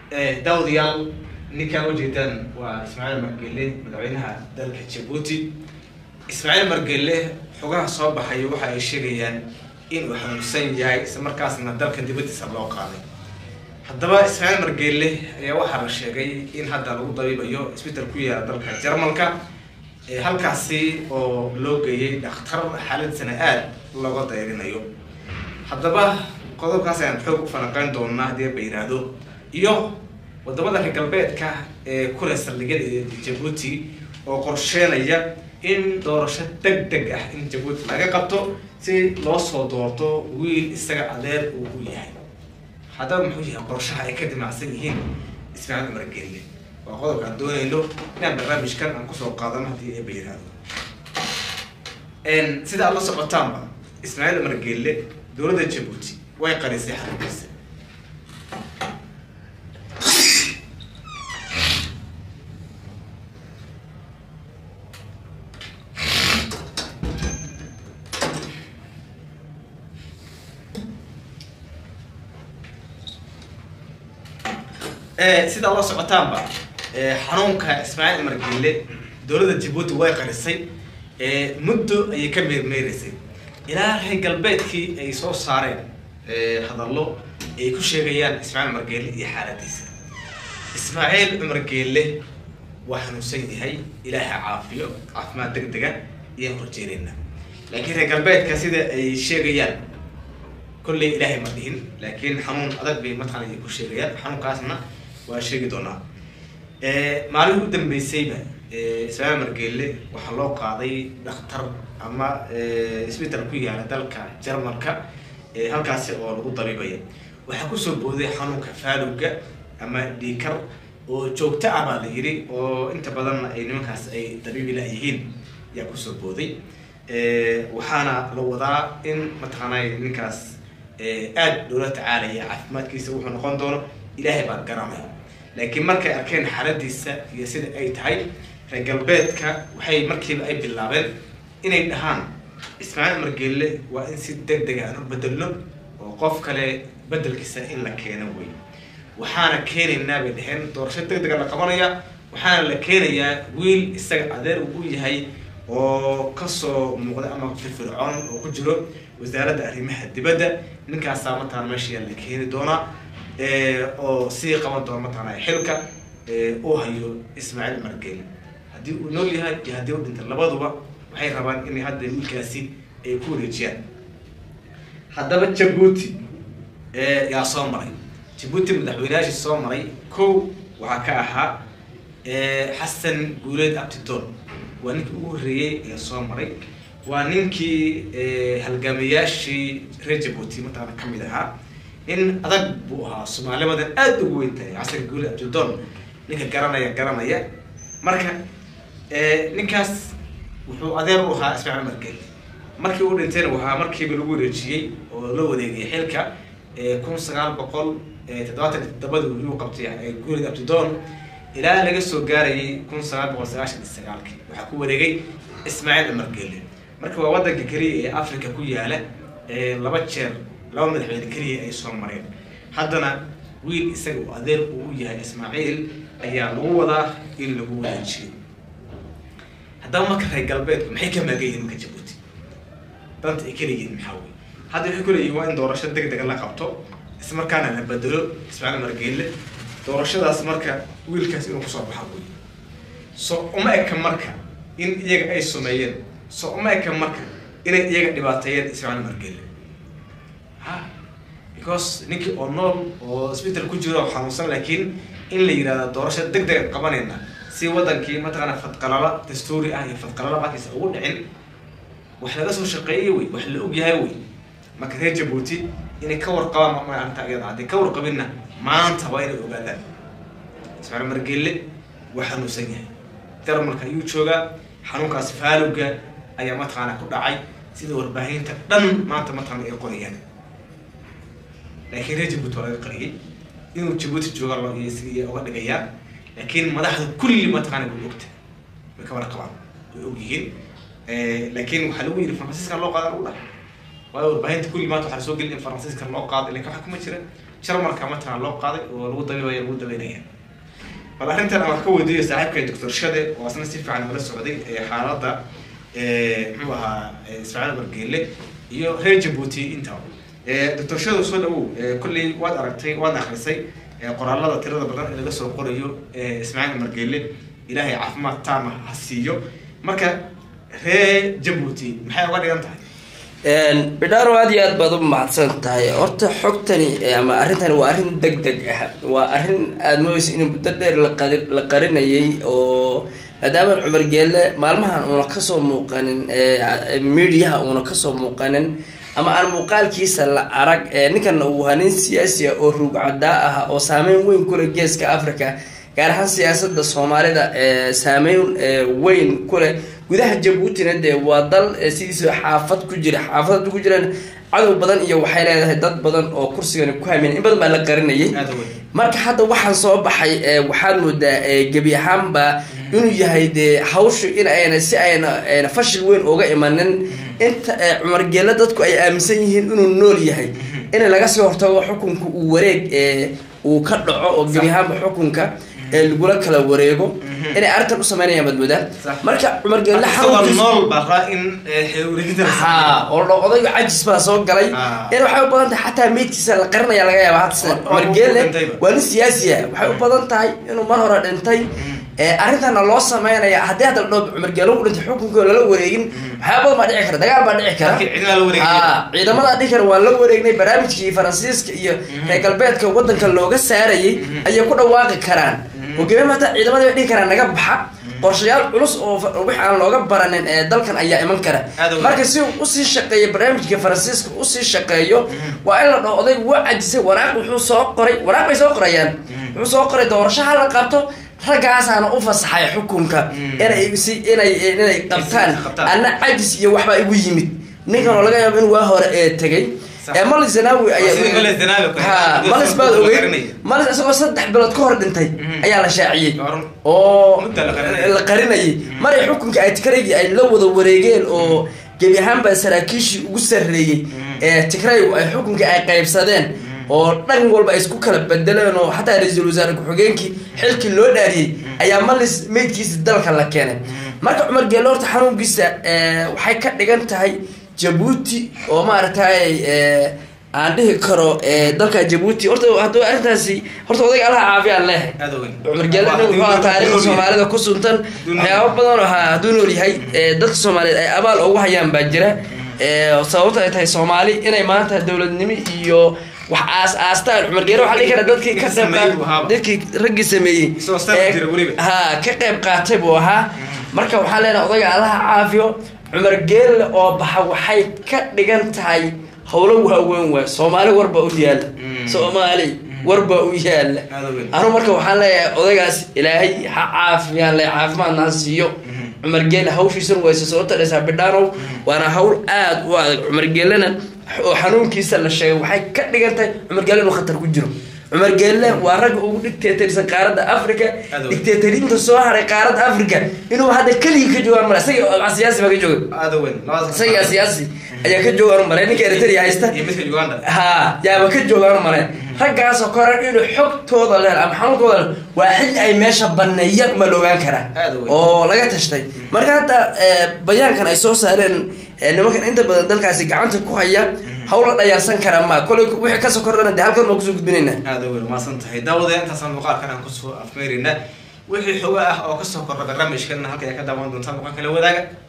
daawadayaal ninkaan ujeedaan waa ismaaciil margelle madaxweynaha dalka jabuuti ismaaciil margelle xogaha soo baxaya waxa ay sheegayaan in uu xanuunsan yahay isla markaasna dalka dibadiisa loo qaaday haddaba ismaaciil margelle ayaa waxaa la sheegay in hadda lagu dabiibayo isbital ku yaala dalka jarmalka halkaasi oo loo geeyay dhakhtar xaaladisana aada looga dayrinayo haddaba qodobkaas ayaan xoog u falanqeyn doonaa haddii ba yidhaahdo iyo wadamada reer galbeedka ee kule saldhigyada ee jabuuti oo qorsheenaya in doorasho deg deg ah in jabuuti laga qabto si loo soo doorto wiil isaga adeer uu u yahay haddaba muxuu yahay qorshaha ay ka dimacsan yihiin ismaaciil cumar gelle waa qodobka aan doonayno inaan barnaamijkan aan kusoo qaadano haddii eeba yidhaahdo sida aad la socotaanba ismaaciil cumar gelle dowladda jabuuti way qarisay xarunkiisa sida la socotaanba xanuunka ismaaciil cumar gelle dowladda jabuuti way qarisay muddo ayay ka meermeereysay ilaa reer galbeedkii ay soo saareen hadallo ay ku sheegayaan ismaaciil cumar gelle iyo xaaladiisa ismaaciil cumar gelle waa xanuunsan yahay ilaaha caafiyo caafimaad deg dega ayaan horjeedayna laakiin reer galbeedka sida ay sheegayaan kolley ilaahay ma dhihin laakiin xanuun adag bay mataqana ay ku sheegayaan xanuunkaasna waa sheegi doonaa maalin u dambeysayba ismaaciil margelle waxaa loo qaaday dhakhtar ama isbital ku yaala dalka jarmalka halkaasi oo lagu dabiibaya waxaa kusoo booday xanuunka faalowga ama dhiikar oo joogto ah baa la yidhi oo inta badanna ay nimankaas ay dabiibi la-yihiin ayaa kusoo booday waxaana la wadaa in mataqaanay ninkaas aada loola tacaalaya caafimaadkiisa wuxuu noqon doono ilaahay baa garanaya laakiin markay arkeen xaaladiisa iyo sida ay tahay reer galbeedka waxay markiiba ay bilaabeen inay dhahaan ismaaciil margelle waa in si deg deg aan u bedelno oo qof kale bedelkiisa in la keeno wey waxaana keenaynaa bay dhaheen doorasho deg dega la qabanaya waxaana la keenayaa wiil isaga adeer uu yahay oo kasoo muuqda ama firfircoon oo ku jiro wasaaradda arrimaha dibadda ninkaasaa mataqana meesha la keeni doonaa oo sii qaban doona mataqana xilka uu hayo ismaaciil margelle haddii uu nool yahay iyo haddii u dhintay labaduba waxay rabaan inay hadda wiilkaasi ay ku wareejiyaan haddaba jabuuti yaa soo maray jabuuti madaxweyneyaashii soo maray kow waxaa ka ahaa xasan guuleed abtidoon waa ninkii ugu horreeyey ee soo maray waa ninkii halgaamayaashii reer jabuuti mataqana ka mid ahaa nin adag buu ahaa soomaalimadan aada ugu weyn tahay xasan guuleed abtidoon ninka garanaya garanaya marka ninkaas wuxuu adeer u ahaa ismaaciil margelle markii uu dhintayna waxaa markiiba lagu wareejiyey oo la wareegay xilka kun sagaal boqol toddobaatan iyo toddobadii yuu qabtay guuleed abtidoon ilaa laga soo gaarayay kun sagaal boqol sagaashan iyo sagaalkii waxaa ku wareegay ismaaciil cumar gelle marka waa waddanka keliya ee africa ku yaala laba jeer laba madaxweyne keliya ay soo mareen haddana wiil isaga uu adeer uu yahay ismaaciil ayaa lagu wadaa in lagu wareejiyo haddaba marka reer galbeedku maxay ka maagan yihin marka jabuuti danta ay kaleyihiin maxaa wey hadda waxay kuleeyihin waa in doorasho deg dega la qabto ismarkaana la bedelo ismaaciil margelle doorashadaas marka wiilkaas inuu kusoo baxa wey so uma eka marka in iyaga ay sumeeyeen so uma eka marka inay iyaga dhibaateeyeen ismaaciil margelle ha because ninkii oo nool oo isbital ku jiro oo xanuunsan laakiin in la yidhahdo doorasho deg dega qabanayna si wadankii mataqaana fadqalala dastuuri ah iyo fadqalala markiisa ugu dhicin wax laga soo shaqeeyay wey wax la og yahay wey marka reer jabuuti inay ka warqabaan maalinta iyada hadday ka warqabinna maanta waa inay ogaadaan ismaaciil margelle waa xanuunsan yahay jarmalka ayuu joogaa xanuunkaas faalowga ayaa mataqaana ku dhacay sida warbaahinta dhan maanta mataqaana ay qorayaan laakiin reer jabuuti waa laga qariyay inuu jabuuti jooga loo iyo uga dhigayaan laakiin madaxda kulli mataqaana way ogta way ka warqabaan way og yihiin laakiin waxaa lagu yidhi faransiiska loo qaada lagu dhahay waayo warbaahinta kulli maanta waxaa soo gelin in faransiiska loo qaado ilanka waxa kuma jira jarmalka matala loo qaaday oo lagu dabiibaya lagu dabeynaya bal arrintan aan wax ka weydiiyo saaxiibkay doctor shade oo asna si fiican ula socday ee xaaladda muxuu ahaa ismaaciil margeele iyo reer jabuuti intaba doctor shade soo dhawow kolley waad aragtay waad akrisay qoraalada tirada badan ee laga soo qorayo ismaaciil margeele ilaahay caafimaad taama ha siiyo marka reer jabuuti maxay uga dhigan tahay bidhaaro aad iyo aad baad u mahadsan tahay horta xogtani ama arrintani waa arrin deg deg ah waa arrin aada moodeysa in muddo dheer laqari la qarinayay oo maadaama cumar geelle maalmahan uuna kasoo muuqanin mediaha uuna kasoo muuqanin ama aan muuqaalkiisa la arag ninkan uu ahaa nin siyaasi ah oo ruugcadaa ah oo saameyn weyn kuleh geeska africa gaar ahaan siyaasada soomaalida saameyn weyn kuleh gudaha jabuutina dee waa dal sidiisa xaafad ku jira xaafad ku jiraan cadow badan iyo waxay leedahay dad badan oo kursigani ku hamin in badan baa la qarinayay marka hadda waxaan soo baxay waxaad moodaa gebi ahaanba inuu yahay dee hawshu in ayna si ayna ayna fashil weyn uga imanin inta cumar geelle dadku ay aaminsan yihiin inuu nool yahay in laga sii hortago xukunka uu wareeg uu ka dhaco oo gebi ahaanba xukunka ee lagula kala wareego inay arrintan u sameynayaan baad moodaa marka cumar geelle ha oo odayga cajis baa soo galay in waxay u badan tahay xataa meydkiisa la qarinaya laga yaaba hadda sida cumar geelle waa nin siyaasi ah waxay u badan tahay inuu mar hore dhintay arrintana loo sameynaya haddii hadda la dhoo cumar geelle u dhintay xukunkii oo lala wareegin waxyaa badan baa dhici kara dagaal baa dhici kara ha ciidamada dhihi kara waa la wareegnay barnaamijkii faransiiska iyo reer galbeedka wadanka looga saarayay ayay ku dhawaaqi karaan hogaamiya maata ciidamada bay dhihi karaan naga baxa qorshayaal culus oo wix aan looga baranin ee dalkan ayaa iman kara marka si uu usii shaqeeyo barnaamijka faransiiska usii shaqeeyo waa in la dhaho oday waa cajisay waraaq wuxuu soo qoray waraaq bay soo qorayaan wuxuu soo qoray doorasho ha la qabto raggaasaana u fasaxay xukunka inay si inay inay qabtaan anna cajis iyo waxbaa igu yimid ninkan oo laga yaabo in waa hore ee tegay malis zanaawi ayaa malis baad ogeyd malis isagoo saddex bilood ka hor dhintay ayaa la shaaciyey oo la qarinayay maray xukunka ay tikraygii ay la wada wareegeen oo gebi ahaanba saraakiishii ugu sarreeyey ee tigraygu ay xukunkii ay qaybsadeen oo dhan walba ay isku kala bedeleen oo xataa ra-iisul wasaare ku-xigeenkii xilkii loo dhaariyey ayaa malis meydkiisa dalka la keenay marka cumar geelle horta xanuunkiisa waxay ka dhigan tahay jabuuti oo maaragtay aan dhihi karo dalka jabuuti horta hadduu arrintaasi horta odayga allaha caafiyaan leehay cumar geelle nin wuxuu aha taariikhda soomaalida ku suntan waxyaaba badan oo ahaa hadduu nool yahay dadka soomaaliyeed ay abaal ugu hayaan baa jira sababto ay tahay soomaali inay maanta dowladnimo iyo wax aas aastaan cumar geelle waxaa dhihi kara dadkii ka qayb dadkii raggii sameeyey ha ka qayb qaatay buu ahaa marka waxaa leenahay odayga allaha caafiyo cumar geelle oo baxa waxay ka dhigan tahay howlo waaweyn waay soomaali warbaa u yaala soomaali warbaa u yaala anu marka waxaan leeyahay odaygaas ilaahay ha caafiyaan le caafimaadna ha siiyo cumar geelle hawshiisana wayse soo tadhaysaa bidhaanow waana hawl aada u adag cumar geellena oo xanuunkiisa la sheegay waxay ka dhigan tahay cumar geelle inuu khatar ku jiro cumar geelle waa ragga ugu dictatorsan qaaradda africa dictatoriinta soo haray qaaradda africa inuu hadda keligii ka joogaan male isaga siyaasi baa ka jooga isagaa siyaasi ayaa ka joogaan male ninka eritrea haysta ha yaaba ka joogaan male raggaasoo koran inuu xogtooda leh ama xanuunkooda leh waa xilli ay meesha baneeyaan uma la ogaan karaa oo laga tashtay marka hadda bayaankan ay soo saareen nimankan inta badan dalkaasi gacanta ku haya hawla dhayaarsan kara ma koley wixii kasoo kordhana de halkan baan kusoo gudbinayna aada wey maasan tahay daawadayaa intaasaan muuqaalkan aan kusoo afmeerina wixii xogo ah oo kasoo kordha barnaamijkana halka ay ka daawan doontaan muuqaan kala wadaaga